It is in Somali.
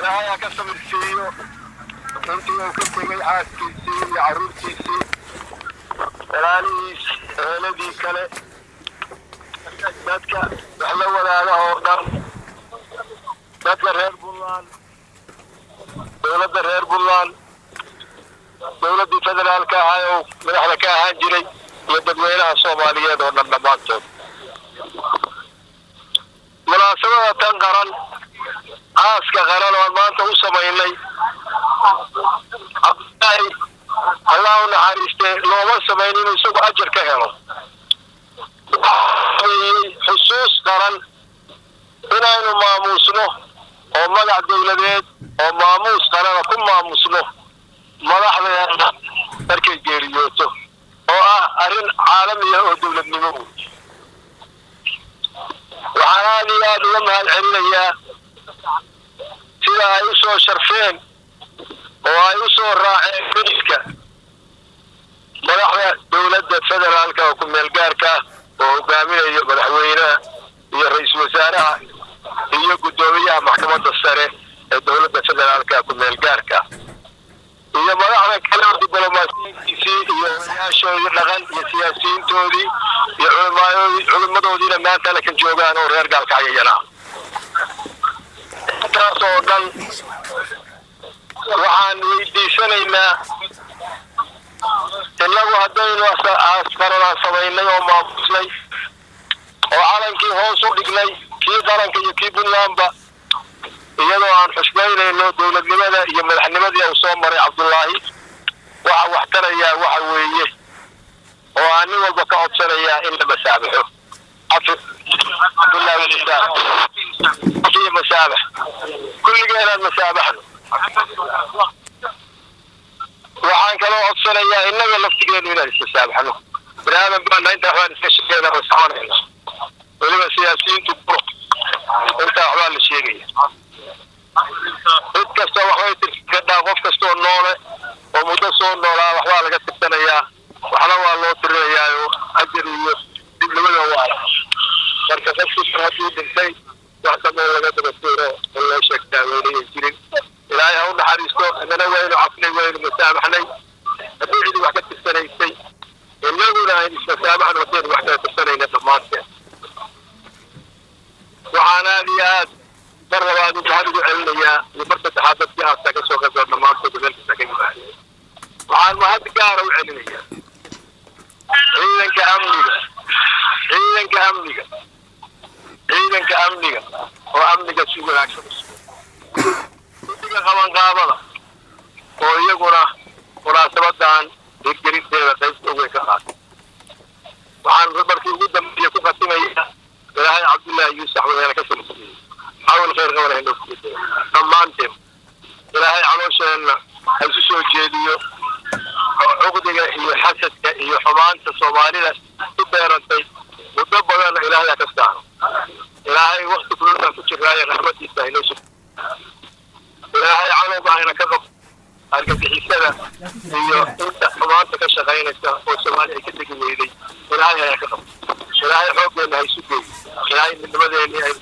ilaahay ha ka samirsiiyo intii uu ka tegay xaaskiisii iyo carruurtiisii walaalihiis eheladii kale dadka wax la wadaaga oo dhan dadka reer buntland dowladda reer buntland dowladdii federaalka ahaa oo madaxda ka ahaan jiray iyo dadweynaha soomaaliyeed oo dhan dhammaantood munaasabada tan qaran aaska qaran oon maanta u samaynay cabdilaahi allah u naxariistee looma samayn inuu isagu ajar ka helo xusuus qaran inaynu maamuusno oo magac dowladeed oo maamuus qarana ku maamusno madaxdeena markay geeriyooto oo ah arrin caalami ah oo dowladnimo wey waxaan aad iyo aada uga mahad celinayaa sida ay u soo sharfeen oo ay u soo raaceen midka madaxda dowladda federaalka oo ku-meel gaarka ah oo hogaaminayo madaxweynaha iyo ra-iisul wasaaraha iyo guddoomiyaha maxkamadda sare ee dowladda federaalka ku-meel gaarka iyo madaxda kale oo diblomaasiyiintiisii iyo odayaashoodii dhaqan iyo siyaasiyiintoodii iyo culimaayoodii culimmadoodiina maanta lakan joogaan oo reer gaalkacyayana intaas oo dhan waxaan weydiisanaynaa innagu haddaynu askaranaan samaynay oo maamusnay oo calankii hoos u dhignay kii qaranka iyo kii puntlandba iyadoo aan xusbaynayno dowladnimada iyo madaxnimadii uu soo maray cabdullaahi waxa wax tarayaa waxa weeye oo aan nin walba ka codsanayaa in la masaabaxo masaabax kulligeenaan masaabaxno waxaan kaloo codsanayaa innaga laftigeenu inaan ismasaabaxno bani aadan baana intaa waxbaan iska sheegayna oo soconayna weliba siyaasiyiintu buro intaa waxbaa la sheegaya cid kasta waxbay tirsadhaa qof kastoo noole oo muddo soo noolaa waxbaa laga tirsanayaa waxna waa loo tirinayaa ajar iyo dibnimada waala marka qofkiisan hadduu dhintay wax dambe laga daba tuuro in loo sheegtaa weynayan jirin ilaahay ha u naxariisto inana waynu cafnay waynu masaabaxnay haddii cidi wax ka tirsanaysay inaguna aynu ismasaabaxno haddaynu wax kala tirsanayna dhammaanteen waxaan aad iyo aad mar labaad waxaan ugu celinayaa iyo mar saddexaad dadkii aasta ka soo qayboo dhammaantood meelkasta ka yimaadeen waxaan mahad gaara u celinayaa ciidanka amniga ciidanka amniga ciidanka amniga oo amniga si wanaagsan guddiga qabanqaabada oo iyaguna munaasabadan hirgelinteeda qaybta uweyn ka qaatay waxaan markii ugu dambeeya ku khatimayaa ilaahay cabdullaahi yuusuf waxweene ka samsiiyey cawl khayr qabana inoo ku gudaya dhammaanteen ilaahay caloosheenna ha isu soo jeediyo cuqdiga iyo xasadka iyo xumaanta soomaalida ku beerantay muddo badanna ilaahay ha ka saaro ilaahay wakti kululbaan ku jiraaye raxmadiisa haynoo sug ilaahay calowga hayna ka qab argagixisada iyo inta xumaanta ka shaqaynaysa oo soomaali ay ka tegi weyday ilaahay hayna ka qab ilaahay xooggeenna ha isu geeyo ilaahay midnimadeennii aynu